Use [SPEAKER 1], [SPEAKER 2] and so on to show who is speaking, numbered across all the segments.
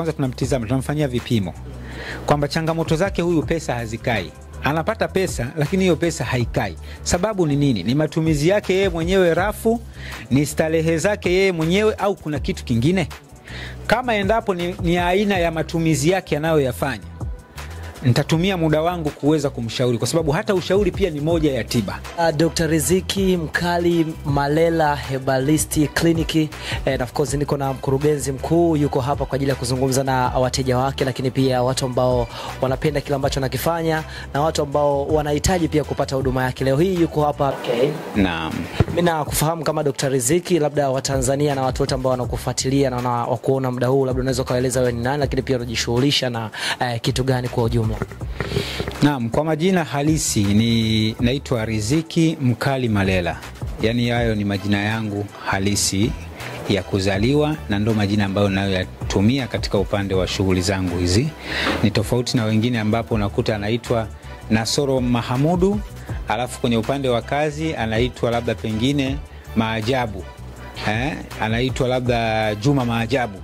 [SPEAKER 1] kwanza tunamtizama, tunamfanyia vipimo kwamba changamoto zake huyu, pesa hazikai anapata pesa lakini hiyo pesa haikai. Sababu ni nini? Ni matumizi yake yeye mwenyewe rafu, ni starehe zake yeye mwenyewe, au kuna kitu kingine? Kama endapo ni, ni aina ya matumizi yake anayoyafanya, nitatumia muda wangu kuweza kumshauri, kwa sababu hata ushauri pia ni moja ya tiba.
[SPEAKER 2] Uh, Dr. Riziki Mkali Malela Herbalisti Kliniki and of course niko na mkurugenzi mkuu yuko hapa kwa ajili ya kuzungumza na wateja wake, lakini pia watu ambao wanapenda kile ambacho anakifanya na watu ambao wanahitaji pia kupata huduma yake. Leo hii yuko hapa okay.
[SPEAKER 1] Naam.
[SPEAKER 2] Mimi nakufahamu kama Dr. Riziki, labda Watanzania na watu wote ambao wanakufuatilia na wakuona muda huu, labda unaweza ukaeleza wewe ni nani, lakini pia unajishughulisha na uh, kitu gani kwa ujumla?
[SPEAKER 1] Naam, kwa majina halisi ni naitwa Riziki Mkali Malela, yaani hayo ni majina yangu halisi ya kuzaliwa na ndo majina ambayo nayoyatumia katika upande wa shughuli zangu hizi. Ni tofauti na wengine ambapo unakuta anaitwa Nasoro Mahamudu, alafu kwenye upande wa kazi anaitwa labda pengine Maajabu eh, anaitwa labda Juma Maajabu.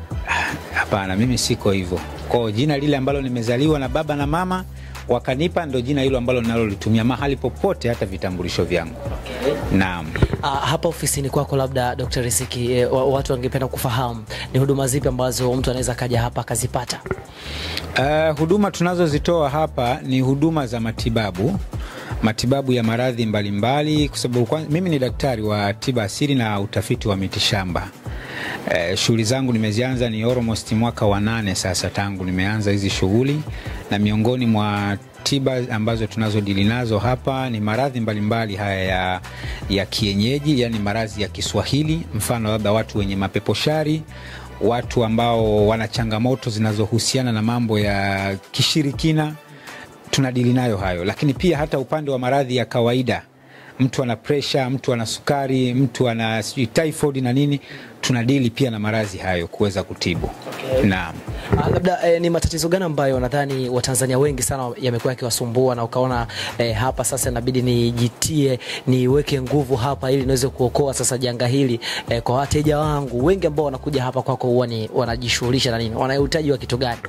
[SPEAKER 1] Hapana, mimi siko hivyo. Kwa jina lile ambalo nimezaliwa na baba na mama wakanipa, ndo jina hilo ambalo ninalolitumia mahali popote, hata vitambulisho vyangu.
[SPEAKER 2] Okay.
[SPEAKER 1] Naam.
[SPEAKER 2] Uh, hapa ofisini kwako labda Dr. Riziki, eh, watu wangependa kufahamu ni huduma zipi ambazo mtu anaweza kaja hapa akazipata?
[SPEAKER 1] Uh, huduma tunazozitoa hapa ni huduma za matibabu matibabu ya maradhi mbalimbali, kwa sababu mimi ni daktari wa tiba asili na utafiti wa mitishamba. Eh, shughuli zangu nimezianza ni almost mwaka wa nane sasa tangu nimeanza hizi shughuli, na miongoni mwa tiba ambazo tunazodili nazo hapa ni maradhi mbalimbali haya ya, ya kienyeji, yani maradhi ya Kiswahili, mfano labda watu wenye mapeposhari, watu ambao wana changamoto zinazohusiana na mambo ya kishirikina tunadili nayo hayo, lakini pia hata upande wa maradhi ya kawaida, mtu ana presha, mtu ana sukari, mtu ana sijui typhoid na nini, tunadili pia na maradhi hayo kuweza kutibu.
[SPEAKER 2] Okay.
[SPEAKER 1] Naam.
[SPEAKER 2] Ah, labda eh, ni matatizo gani ambayo nadhani Watanzania wengi sana yamekuwa yakiwasumbua na ukaona eh, hapa sasa inabidi nijitie niweke nguvu hapa ili niweze kuokoa sasa janga hili eh, kwa wateja wangu wengi ambao wanakuja hapa kwako huwa ni wanajishughulisha na nini, wana uhitaji wa kitu gani?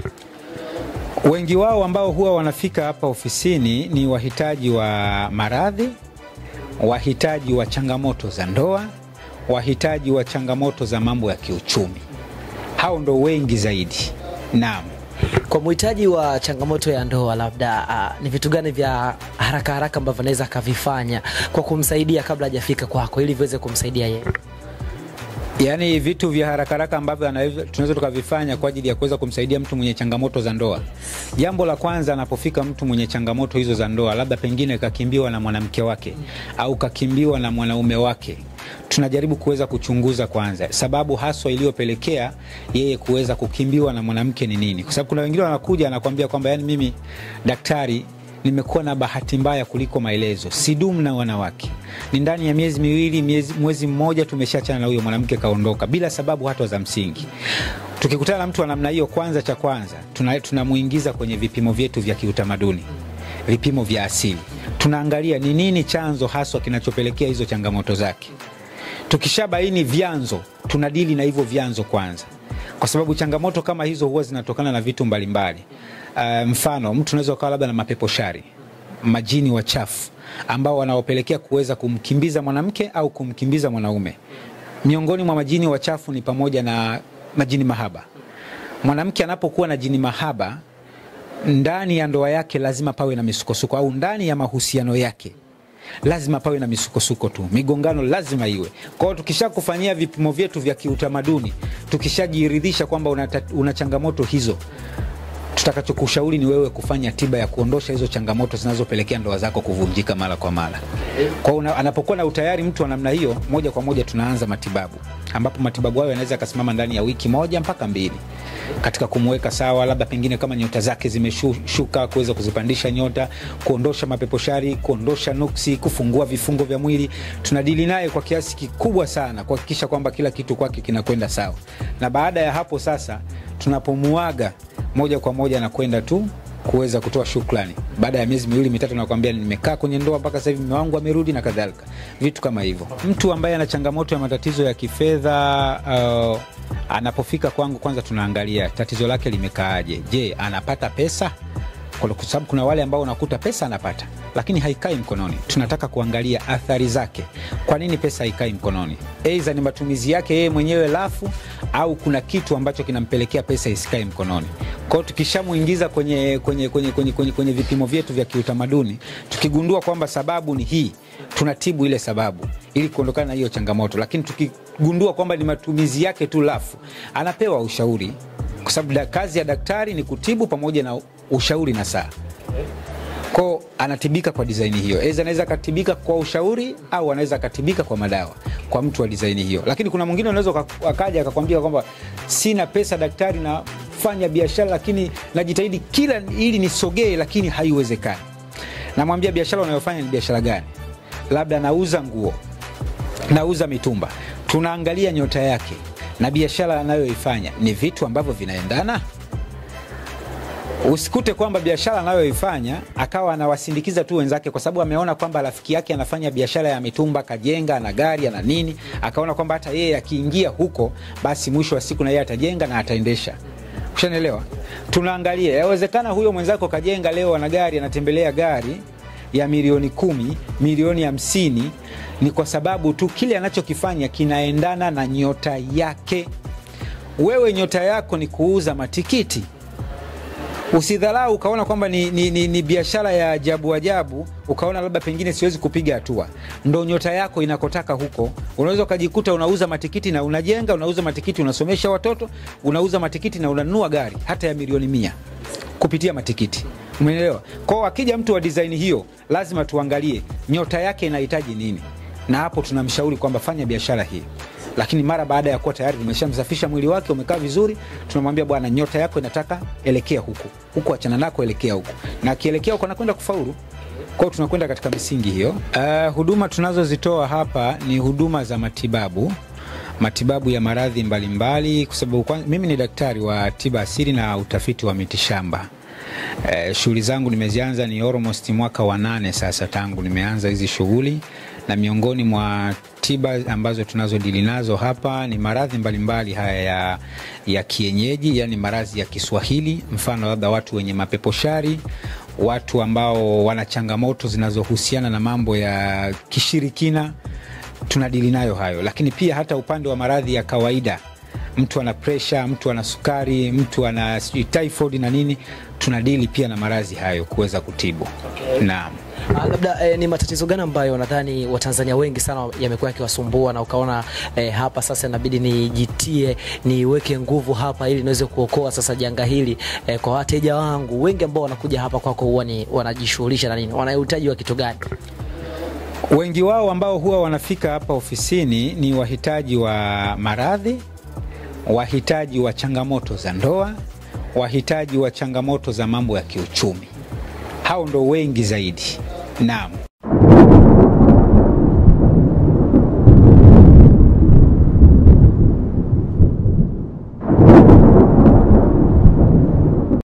[SPEAKER 1] Wengi wao ambao huwa wanafika hapa ofisini ni wahitaji wa maradhi, wahitaji wa changamoto za ndoa, wahitaji wa changamoto za mambo ya kiuchumi. Hao ndo wengi zaidi. Naam.
[SPEAKER 2] Kwa mhitaji wa changamoto ya ndoa labda uh, ni vitu gani vya haraka haraka ambavyo anaweza akavifanya kwa kumsaidia kabla hajafika kwako ili viweze kumsaidia yeye?
[SPEAKER 1] Yaani vitu vya haraka haraka ambavyo tunaweza tukavifanya kwa ajili ya kuweza kumsaidia mtu mwenye changamoto za ndoa. Jambo la kwanza, anapofika mtu mwenye changamoto hizo za ndoa, labda pengine kakimbiwa na mwanamke wake au kakimbiwa na mwanaume wake, tunajaribu kuweza kuchunguza kwanza sababu haswa iliyopelekea yeye kuweza kukimbiwa na mwanamke ni nini, kwa sababu kuna wengine wanakuja anakuambia kwamba yani, mimi daktari nimekuwa na bahati mbaya kuliko maelezo, sidumu na wanawake, ni ndani ya miezi miwili miezi, mwezi mmoja tumeshaachana na huyo mwanamke, kaondoka bila sababu hata za msingi. Tukikutana na mtu wa namna hiyo, kwanza cha kwanza tunamuingiza tuna kwenye vipimo vyetu vya kiutamaduni, vipimo vya asili, tunaangalia ni nini chanzo haswa kinachopelekea hizo changamoto zake. Tukishabaini vyanzo, tunadili na hivyo vyanzo kwanza, kwa sababu changamoto kama hizo huwa zinatokana na vitu mbalimbali mbali. Uh, mfano mtu unaweza ukawa labda na mapepo shari, majini wachafu ambao wanaopelekea kuweza kumkimbiza mwanamke au kumkimbiza mwanaume. Miongoni mwa majini wachafu ni pamoja na majini mahaba. Mwanamke anapokuwa na jini mahaba ndani ya ndoa yake, lazima pawe na misukosuko, au ndani ya mahusiano yake lazima pawe na misukosuko tu, migongano lazima iwe. Kwa hiyo tukisha kufanyia vipimo vyetu vya kiutamaduni, tukishajiridhisha kwamba una, una changamoto hizo tutakachokushauri ni wewe kufanya tiba ya kuondosha hizo changamoto zinazopelekea ndoa zako kuvunjika mara kwa mara. Kwa hiyo anapokuwa na utayari mtu wa namna hiyo, moja kwa moja tunaanza matibabu, ambapo matibabu hayo yanaweza yakasimama ndani ya wiki moja mpaka mbili katika kumweka sawa, labda pengine kama nyota zake zimeshuka, kuweza kuzipandisha nyota, kuondosha mapeposhari, kuondosha nuksi, kufungua vifungo vya mwili. Tunadili naye kwa kiasi kikubwa sana kuhakikisha kwamba kila kitu kwake kinakwenda sawa, na baada ya hapo sasa tunapomuaga moja kwa moja anakwenda tu kuweza kutoa shukrani baada ya miezi miwili mitatu, nakwambia nimekaa kwenye ndoa mpaka sasa hivi mume wangu amerudi na kadhalika, vitu kama hivyo. Mtu ambaye ana changamoto ya matatizo ya kifedha uh, anapofika kwangu, kwanza tunaangalia tatizo lake limekaaje. Je, anapata pesa? Kwa sababu kuna wale ambao unakuta pesa anapata lakini haikai mkononi. Tunataka kuangalia athari zake. Kwa nini pesa haikai mkononi? Aidha ni matumizi yake yeye mwenyewe lafu, au kuna kitu ambacho kinampelekea pesa isikae mkononi. Kwao tukishamuingiza kwenye, kwenye, kwenye, kwenye, kwenye, kwenye vipimo vyetu vya kiutamaduni, tukigundua kwamba sababu ni hii, tunatibu ile sababu ili kuondokana na hiyo changamoto. Lakini tukigundua kwamba ni matumizi yake tu lafu, anapewa ushauri, kwa sababu kazi ya daktari ni kutibu pamoja na ushauri na saa ko anatibika kwa dizaini hiyo. Aidha anaweza akatibika kwa ushauri au anaweza akatibika kwa madawa kwa mtu wa dizaini hiyo. Lakini kuna mwingine unaweza akaja akakwambia kwamba sina pesa daktari, nafanya biashara lakini najitahidi kila ili nisogee, lakini haiwezekani. Namwambia biashara unayofanya ni biashara gani? Labda nauza nguo, nauza mitumba. Tunaangalia nyota yake na biashara anayoifanya ni vitu ambavyo vinaendana Usikute kwamba biashara anayoifanya akawa anawasindikiza tu wenzake, kwa sababu ameona kwamba rafiki yake anafanya biashara ya mitumba, kajenga na gari na nini, akaona kwamba hata yeye akiingia huko, basi mwisho wa siku na yeye atajenga na ataendesha. Ushanielewa? Tunaangalia, yawezekana huyo mwenzako kajenga leo ana gari, anatembelea gari ya milioni kumi, milioni hamsini, ni kwa sababu tu kile anachokifanya kinaendana na nyota yake. Wewe nyota yako ni kuuza matikiti Usidharau ukaona kwamba ni, ni, ni, ni biashara ya ajabu ajabu, ukaona labda pengine siwezi kupiga hatua. Ndo nyota yako inakotaka huko. Unaweza ukajikuta unauza matikiti na unajenga, unauza matikiti unasomesha watoto, unauza matikiti na unanunua gari hata ya milioni mia kupitia matikiti. Umeelewa? Kwao akija mtu wa design hiyo, lazima tuangalie nyota yake inahitaji nini, na hapo tunamshauri kwamba fanya biashara hii lakini mara baada ya kuwa tayari tumeshamsafisha mwili wake umekaa vizuri, tunamwambia bwana, nyota yako inataka elekea huku huku, achana nako, elekea huku, na akielekea huko anakwenda kufaulu. Kwao tunakwenda katika misingi hiyo. Uh, huduma tunazozitoa hapa ni huduma za matibabu matibabu ya maradhi mbalimbali, kwa sababu mimi ni daktari wa tiba asili na utafiti wa mitishamba. Eh, shughuli zangu nimezianza ni almost mwaka wa nane sasa tangu nimeanza hizi shughuli, na miongoni mwa tiba ambazo tunazodili nazo hapa ni maradhi mbalimbali haya ya, ya kienyeji, yani maradhi ya Kiswahili, mfano labda watu wenye mapeposhari, watu ambao wana changamoto zinazohusiana na mambo ya kishirikina, tunadili nayo hayo, lakini pia hata upande wa maradhi ya kawaida mtu ana presha, mtu ana sukari, mtu ana typhoid na nini, tunadili pia na maradhi hayo kuweza kutibu. Okay. Naam.
[SPEAKER 2] Ah, labda eh, ni matatizo gani ambayo nadhani Watanzania wengi sana yamekuwa yakiwasumbua na ukaona eh, hapa sasa inabidi nijitie niweke nguvu hapa ili niweze kuokoa sasa janga hili eh, kwa wateja wangu wengi ambao wanakuja hapa kwako huwa ni wanajishughulisha na nini, wanahitaji wa kitu gani?
[SPEAKER 1] Wengi wao ambao huwa wanafika hapa ofisini ni wahitaji wa maradhi wahitaji wa changamoto za ndoa, wahitaji wa changamoto za mambo ya kiuchumi. Hao ndo wengi zaidi. Naam.